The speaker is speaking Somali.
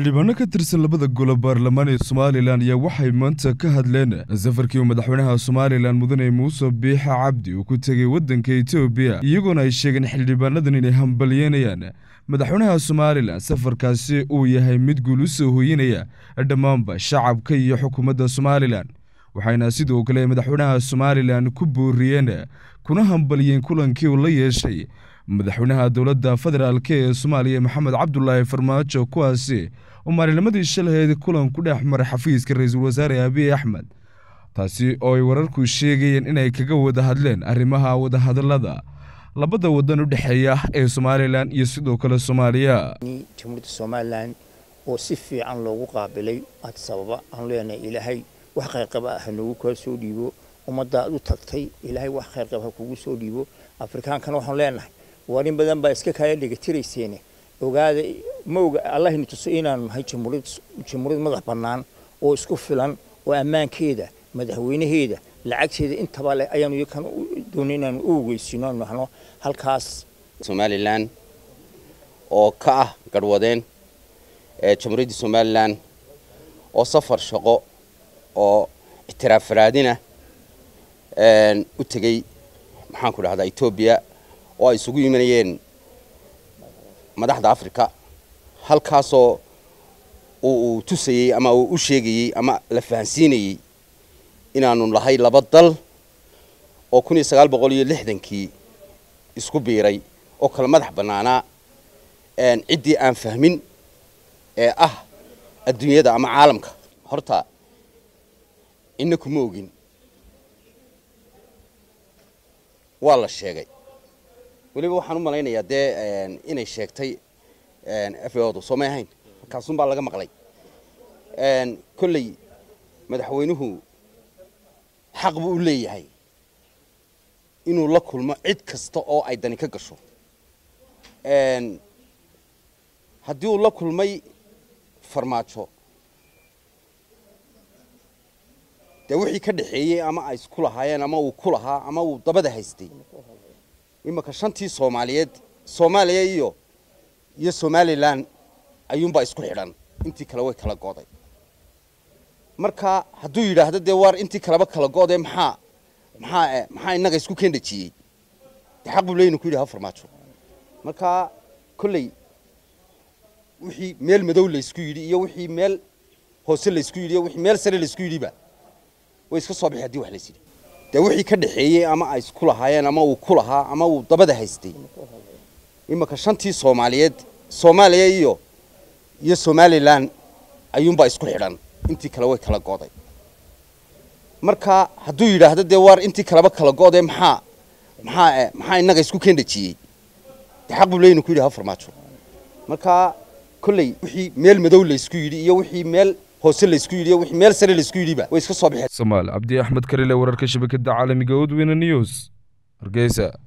xildhibaano ka tirsan labada golo baarlamaan ee somalilan ayaa waxay maanta ka hadleen safarkii uu madaxweynaha somalilan mudane muuse biixa cabdi uu ku tegey waddanka etoobiya iyagoona ay sheegeen xildhibaanadan inay hambalyeynayaan madaxweynaha somalilan safarkaasi uu yahay mid guul u soo hooyinaya dhammaanba shacabka iyo xukuumadda somalilan waxayna sidoo kale madaxweynaha somalilan ku booriyeen kuna hambalyeen kulankii uu la yeeshay madaxweynaha dowladda federaalk ee soomaaliya maxamed cabdulaahi farmaajo kuwaasi oo maalinimadii shalaheed kulan ku dhex maray xafiiska ra-iisul wasaare abiy axmed taasi oo ay wararku sheegayeen inay kaga wada hadleen arrimaha wadahadallada labada wadan u dhexeeya ee somalilan iyo sidoo kale soomaaliya jamhuuriyadda somalilan oo si fiican loogu qaabilay aad sababa aan leenahay ilaahay wax qayrqaba ah noogu kaa soo dhiibo ummaddaad u tagtay ilaahay wax qayrqab ha kugu soo dhiibo afrikaankana waxaan leenahay war in badan baa iska kaaya dhegatirayseene ogaada ma oga allahayna tuso inaanu nahay jamhuuriyad madax bannaan oo isku filan oo ammaankeeda madaxweynaheeda lacagteeda intaba leh ayaanu iyakan doonay inaanu u ogeysino aanu nahno halkaas somalilan oo ka ah garhwadeen ee jamhuuriyadda somalilan oo safar shaqo oo ictiraaf faraadina u tegey maxaanku dhahdaa etoobiya oo ay isugu yimanayeen madaxda africa halkaasoo uu tusayey ama uu u sheegayey ama la fahansiinayey inaanu lahay laba dal oo kun iyo sagaal boqol iyo lixdankii isku biiray oo kala madax bannaanaa ciddii aan fahmin ee ah adduunyada ama caalamka horta ina kuma ogin waa la sheegay weliba waxaan u malaynayaa dee inay sheegtay f odu soo may ahayn markaasun baa laga maqlay kolley madaxweynuhu xaq buu u leeyahay inuu la kulmo cid kasta oo ay dani ka gasho haddii uu la kulmay farmaajo dee wixii ka dhaxeeyey ama ay isku lahaayeen ama uu ku lahaa ama uu dabada haystay imanka shantii soomaaliyeed soomaaliya iyo iyo somalilan ayuunbaa isku xidhan intii kale way kala go'day marka hadduu yidhaahdo dee waar intii kaleba kala go'dee maxaa maxaa maxaa innaga isku keendhajiyey dee xaq buu leeyinu ku yidhaha farmaajo marka kolley wixii meel madow laysku yidhi iyo wixii meel hoose laysku yidhi iyo wixii meel sare laysku yidhiba way iska soo bixi hadii wax lays yidhi dee wixii ka dhaxeeyey ama ay isku lahaayeen ama uu ku lahaa ama uu dabada haystay imanka shantii soomaaliyeed soomaaliya iyo iyo somalilan ayuunbaa isku xidhan intii kale way kala go'day marka hadduu yidhaahdo dee waar intii kaleba kala go'dee maxaa maxaa maxaa innaga isku keendhajiyey dee xaq buu leeyinu ku yidhaha farmaajo marka kolley wixii meel madow laysku yidhi iyo wixii meel hoose laysku yidhi iyo wixii meel sare laysku yidhiba way iska soo bixeen somaal cabdi axmed karile wararka shabakada caalamiga odweyne news hargeysa